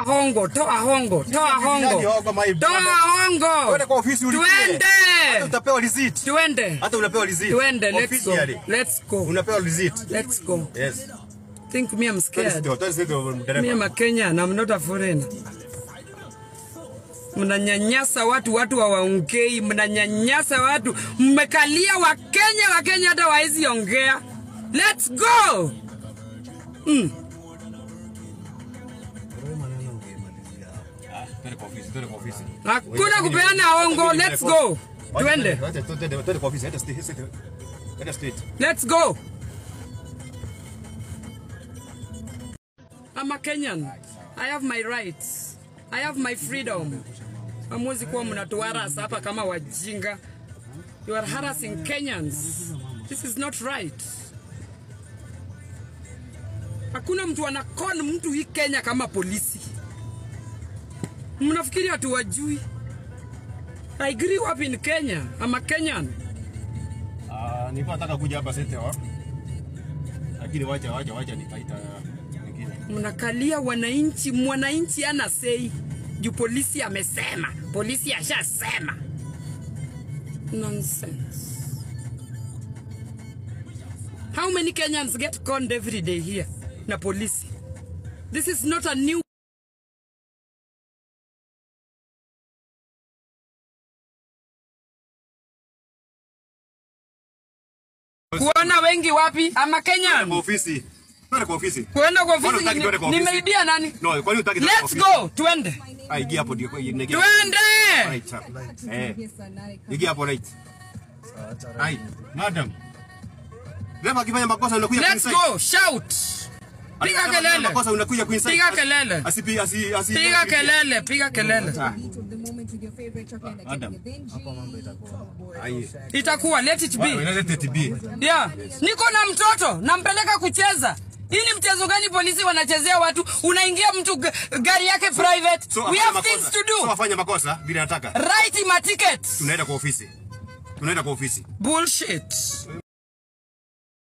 hongo, toa hongo, toa Nani hongo, hongo, my toa brother? hongo. Twende kwa ofisi ulipie. Hata Tuende, utapewa receipt. tuende, Hata unapewa receipt. tuende. Let's go, Officially. let's go, Unapewa receipt. let's go. Yes. Think me, I'm Twende scared. sio, twende sio Me, dereva. I'm a Kenyan, I'm not a foreigner. Mnanyanyasa watu, watu hawaongei, mnanyanyasa watu, mmekalia Wakenya, Wakenya hata waezi ongea. Let's go. Twende kwa ofisi, twende kwa ofisi. Hakuna kupeana hongo, let's go. Tuende. Twende, twende, twende kwa ofisi, enda straight, enda- enda straight. Let's go. I'm a Kenyan. I have my rights. I have my freedom. Hamwezi kuwa mnatuharas hapa kama wajinga. You are harassing Kenyans. This is not right. Hakuna mtu anakon mtu hii Kenya kama polisi. Mnafikiri hatuwajui? I grew up in Kenya. I'm a Kenyan. Ah, nilikuwa nataka kuja hapa sete wa. Lakini wacha wacha wacha nitaita mwingine. mnakalia wananchi, mwananchi ana sei juu polisi amesema, polisi ashasema. Nonsense. How many Kenyans get conned every day here na polisi? This is not a new kuona wengi wapi ama Twende kwa Kenyan ofisi. Twende kwa ofisi. kuenda kwa Mbona ofisi hutaki twende kwa ofisi? nimeibia nani? No, kwani hutaki twende kwa Let's ofisi? go, twende. Ah, ingia hapo ndio ingia. Twende. Right. sir. Eh. Ingia hapo right. Hai, madam. Lema akifanya makosa unakuja Let's kuinside. go, shout. Piga Akifanya kelele. Makosa unakuja kuinside. Piga kelele. Asipi asi asi. Piga kelele, piga kelele. Ah, of the moment with your favorite chocolate like Adam. then ai. Itakuwa let it be. Unaleta TB. Yeah. Niko na mtoto, nampeleka kucheza. Hii ni mchezo gani polisi wanachezea watu? Unaingia mtu g- gari yake private. So We afanye have makosa. things to So do. afanye makosa vile anataka. Write him a ticket. Tunaenda kwa ofisi. Tunaenda kwa ofisi. Bullshit.